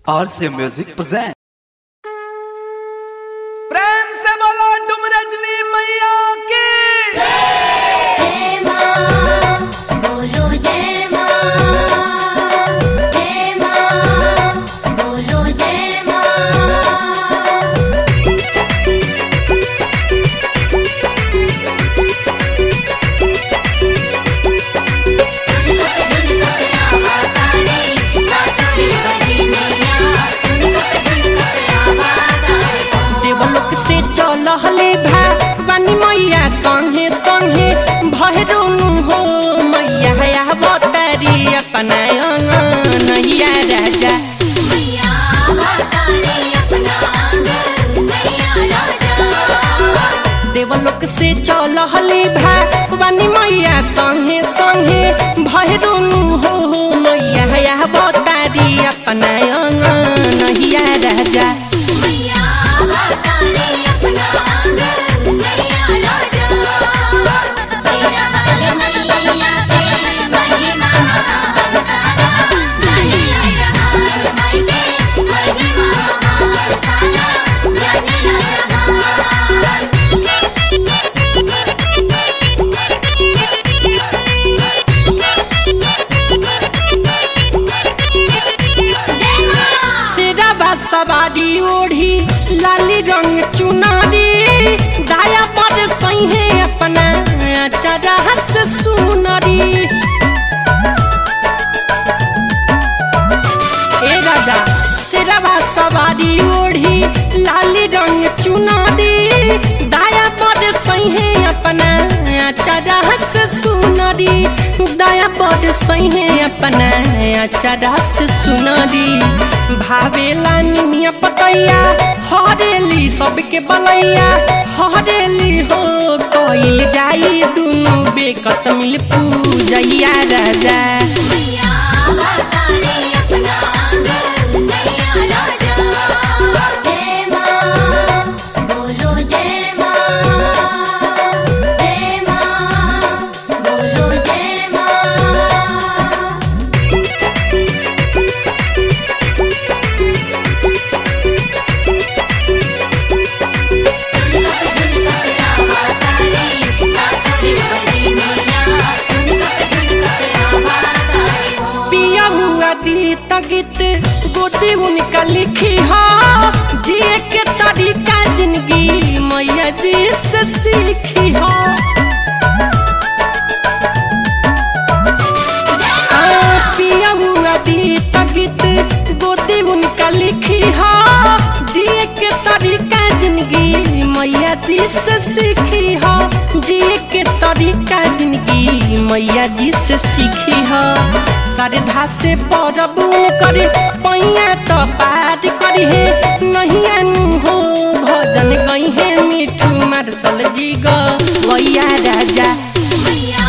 RC Music present. प्रेम से बोलो तुम रजनी मैया की जय मां बोलो जय मां जय मां बोलो जय मां देवलोक से चलहले भवानी मैया संगे संगे भैरोनु हो मैया बतारी अपना नैया राजा मैया बताने अपना आंगन मैया राजा देवलोक से चलहले भवानी मैया संगे संगे भैरोनु हो मैया बतारी अपना नैया राजा मैया बताने अपना आंगन मैया राजा शेरा वाली मैया के महिमा महान सारा जानेला जहान माई के महिमा महान सारा जानेला जहान जय मां शेराबा सवारी ओढ़ी लाली रंग चुनारी दाया पर सही अपना चरा से सुनरी ए राजा शेराबा सवारी ओढ़ी लाली रंग चुनारी दाया पर सही अपना चरा से सुनरी दाया पर सही अपना चरा से सुनरी भावेला निमिया पतैया हरेली सबके बलैया हरेली हो कइल जाई दुनु बेकत मिल पूजैया राजा मैया बताने अपना आंगन मैया राजा जय मां बोलो जय मां जय मां बोलो जय मां पिया हुआ दी तगित गोदी उनका लिखी हो जिए के तरीका जिंदगी मैया जी से सीखी हो आ, पिया हुआ दी तगित गोदी उनका लिखी हो जिए के तरीका जिंदगी मैया जी से सीखी हो जिए के तरीका जिंदगी मैया जी से सीखी हो श्रद्धा से परबून करे पैया तो पार करी है नहीं अनु हो भजन गई है मिठू मार्शल जी गैया राजा मैया